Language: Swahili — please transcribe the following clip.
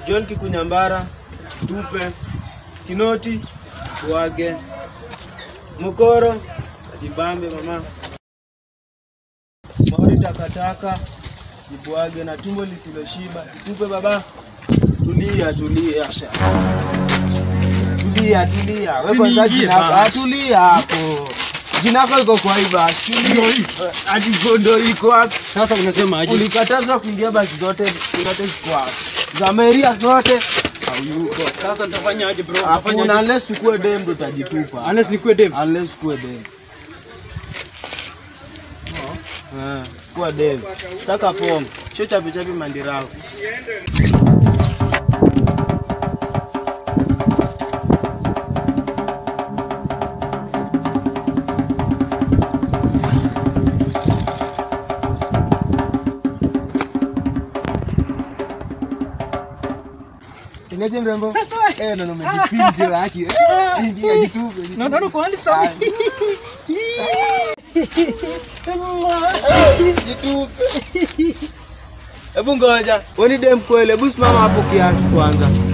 John Kikunyambara, tupe Kinoti, Bwage, Mukoro, Jibambe mama, Mauri takataka, Jibwage na tumbo lisiloshiba, tupe baba. Tulia, tulia, sha. Tulia, tulia. Wewe Si kwanza niingie jina basi. ah, tulia hapo. Jina lako liko kwa hii basi. Tulia. Ati gondo iko hapo. Sasa unasema aje? Ulikatazwa kuingia basi zote zote ziko hapo. Za Meria zote Hayuko. Sasa nitafanya aje bro? Hakuna Nitafanya aje? unless tukue dem ndo utajitupa. Unless nikuwe dem. Unless tukue dem. Eh, kuwa dem. Saka form. Sio chapi chapi mandirao. Inaje mrembo? Sasa Eh, ndo umejificha haki. Ingia jitupe. no no no kwa handsome. Jitupe. Hebu ngoja. Wewe ni dem kweli, hebu simama hapo kiasi kwanza.